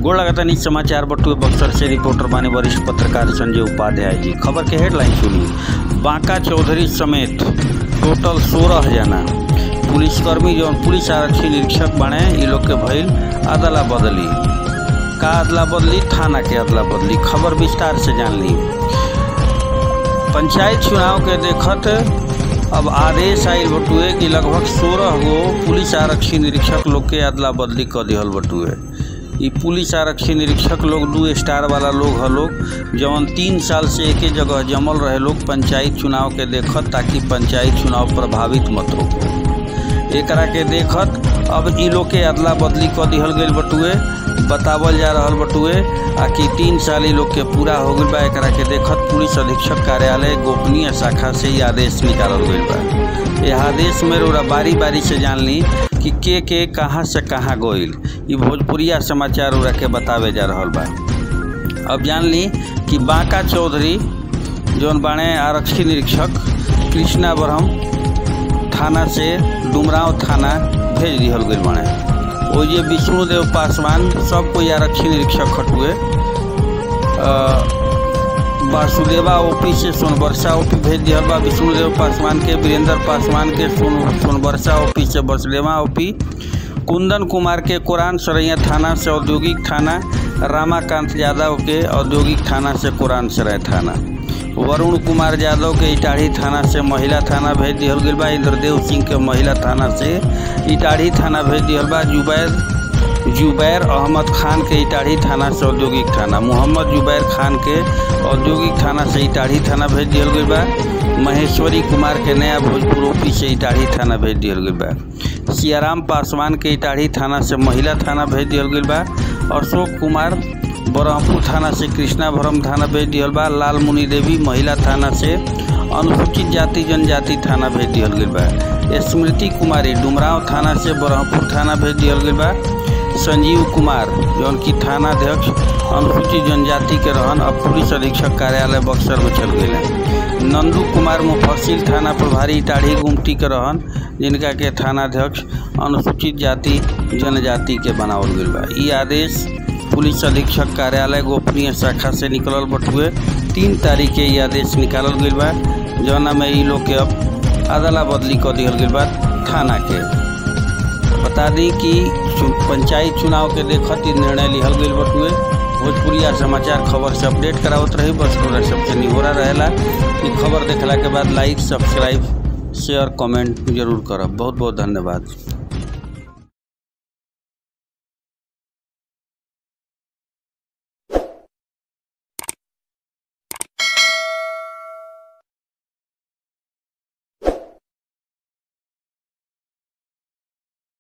गोड़ लगातानी समाचार बटुए बक्सर से रिपोर्टर बानी वरिष्ठ पत्रकार संजय उपाध्याय जी खबर के हेडलाइन सुनी बांका चौधरी समेत टोटल सोलह जना पुलिसकर्मी जौन पुलिस आरक्षी निरीक्षक बने ये लोग के भइल अदला बदली का अदला बदली थाना के अदला बदली खबर विस्तार से जान ली पंचायत चुनाव के देखत अब आदेश आयल बटुए कि लगभग सोलह गो पुलिस आरक्षी निरीक्षक लोग के अदला बदली कर दिहल बटुए ई पुलिस आरक्षी निरीक्षक लोग दू स्टार वाला लोग ह लोग जवन तीन साल से एके जगह जमल रहे लोग पंचायत चुनाव के देखत ताकि पंचायत चुनाव प्रभावित मत रोको एकरा के देखत अब ई लोग के अदला बदली कर दिहल गईल बटुए बतावल जा रहल बटुए आ कि तीन साल ई लोग के पूरा हो गईल बा एकरा के देखत पुलिस अधीक्षक कार्यालय गोपनीय शाखा से ई आदेश निकालल गईल बा यह आदेश में रोरा बारी बारी से जान ली कि के के कहाँ से कहाँ गईल ई भोजपुरिया समाचार उरा के बतावे जा रहल बा अब जान ली कि बांका चौधरी जौन बाणे आरक्षी निरीक्षक कृष्णा ब्रह्म थाना से डुमराव थाना भेज दिहल गईल बाणे ओ जे विष्णुदेव पासवान सब कोई आरक्षी निरीक्षक हटुए वासुदेवा ओपी से सोनबरसा ओपी भेज दिहल बा विष्णुदेव पासवान के वीरेंद्र पासवान के सोन सोनबरसा ओपी से बसलेवा ओपी कुंदन कुमार के कुरान सरैया थाना से औद्योगिक थाना रामाकांत यादव के औद्योगिक थाना से कुरान सराय थाना वरुण कुमार यादव के इटाढ़ी थाना से महिला थाना भेज दिहल गईल बा इंद्रदेव सिंह के महिला थाना से इटाढ़ी थाना भेज दिहल बा जुबैर जुबैर अहमद खान के इटाढ़ी थाना से औद्योगिक थाना मोहम्मद जुबैर खान के औद्योगिक थाना से इटाढ़ी थाना भेज दिहल गईल बा महेश्वरी कुमार के नया भोजपुर ओपी से इटाढ़ी थाना भेज दिहल गईल बा सियाराम पासवान के इटाढ़ी थाना से महिला थाना भेज दिहल गईल बा अशोक कुमार बरहमपुर थाना से कृष्णा भरम थाना भेज दिहल बा लाल मुनि देवी महिला थाना से अनुसूचित जाति जनजाति थाना भेज दिहल गईल बा स्मृति कुमारी डुमराव थाना से बरहमपुर थाना भेज दिहल गईल बा संजीव कुमार जौन की थानाध्यक्ष अनुसूचित जनजाति के रहन अब पुलिस अधीक्षक कार्यालय बक्सर में चल गए नंदू कुमार मुफस्सिल थाना प्रभारी टाढ़ी गुमटी के रहन जिनका के थानाध्यक्ष अनुसूचित जाति जनजाति के बनावल गईल बा ई आदेश पुलिस अधीक्षक कार्यालय गोपनीय शाखा से निकलल बटुए तीन तारीख के ये आदेश निकालल गईल बा जौना में ई लोग के अब अदला बदली कर दिहल गईल बा थाना के बता दी कि पंचायत चुनाव के देखत ई निर्णय लिहल गईल बटुए भोजपुरिया समाचार खबर से अपडेट करावत रही बस पूरा सबसे निहोरा रहेला कि खबर देखला के बाद लाइक सब्सक्राइब शेयर कमेंट जरूर करब बहुत बहुत धन्यवाद